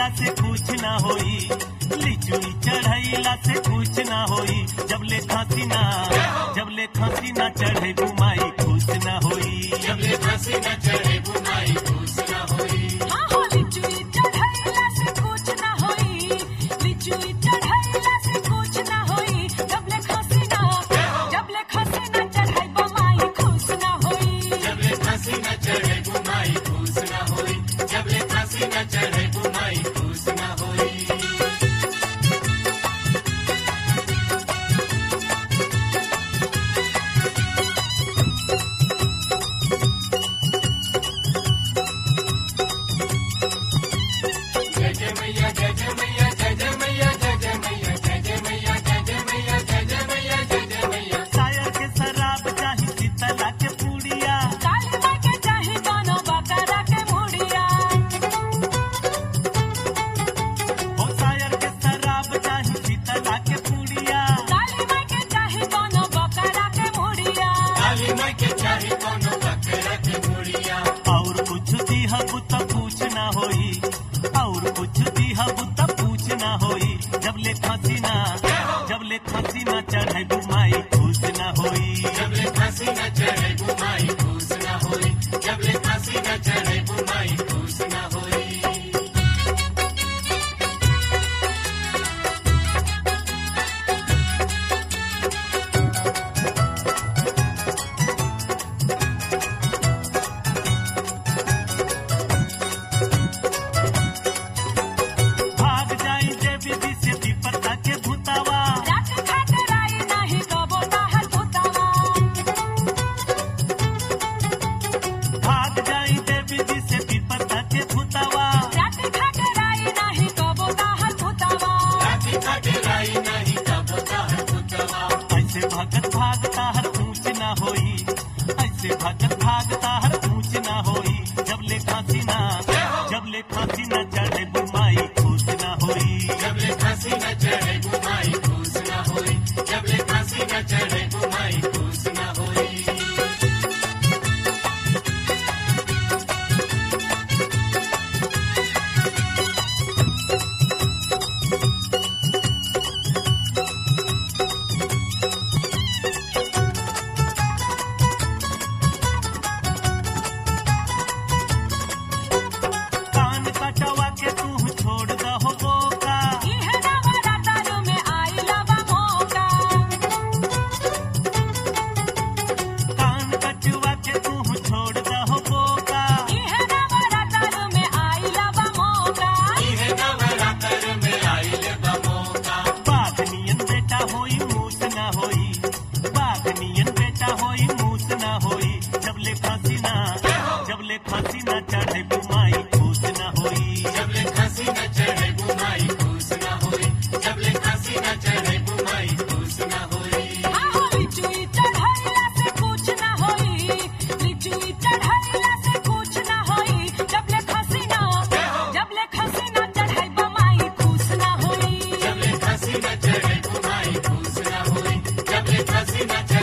चढ़ैला से कुछ ना होई लिचुई चढ़ैला से कुछ ना होई जब ले खांसी ना जब ले खांसी ना चढ़े बुमाई खुश ना होई जब ले फांसी न चढ़े बुमाई खुश न होई हाँ हो लिचुई चढ़ैला से कुछ ना होई लिचुई चढ़ैला से कुछ ना होई जब ले खांसी ना जब ले खांसी ना चढ़ाई बमाई खुश ना होई जब ले फांसी न चढ़े बुमाई खुश न होई जब ले फांसी न चढ़े बुमाई खुश न होई जय जय मैया जय जय मैया जय जय मैया जय जय मैया जय जय मैया जय जय मैया जय जय मैया जय जय मैया सायर के शराब चाही शीतला के पूड़िया काली माँ के चाही दोनों बकरा के मुड़िया ओ सायर के शराब चाही शीतला के पूड़िया काली माँ के चाही दोनों बकरा के मुड़िया काली माई के चाही कोनो बकरा के मुड़िया और कुछ दिहब त पूछ ना होई और कुछ दिहब त पूछ ना होई जब ले खांसी ना जब ले खांसी ना चढ़े बुमाई खुश ना होई जब ले फांसी न चढ़े बुमाई खुश न होई जब ले फांसी न चढ़े बुमाई खुश न होई भाग जाई देवी जी से विपत्ता के भूतावा रात खाट राई नाही कबो ताहर भूतावा भाग जाई देवी जी से विपत्ता के भूतावा रात खाट राई नाही कबो ताहर भूतावा राती खाटे राई नहीं कब ताहर पुतवा ऐसे भगत भागता हर ऊंच ना होई ऐसे भगत भागता हर ऊंच ना होई जब ले खांसी ना जब ले खांसी ना चढ़े बुमाई खुश ना होई जब ले फांसी न चढ़े बुमाई खुश न होई जब ले फांसी न चढ़े बुमाई खुश न होई कान कटवा के तू छोड़ दहो बोका इहे नवरात्र में आइला बा मौका कान कटवा के तू छोड़ दहो बोका इहे नवरात्र में आइला बा मौका इहे नवरात्र में आइले बमोका बाघ नियन बेटा होई मूस ना होई बाघ नियन बेटा होई मूस ना होई जब ले फांसी ना जब ले फांसी ना चढ़े बुमाई खुश ना होई जब ले फांसी न चढ़े बुमाई खुश न होई जब ले फांसी न चढ़े बुमाई खुश न होई आहो लिचुई चढ़ैला से कुछ ना होई लिचुई चढ़ैला से कुछ ना होई जब ले खसी ना जब ले खसी ना चढ़ाई बमाई खुश ना होई जब ले फांसी न चढ़े बुमाई खुश न होई जब ले फांसी न चढ़े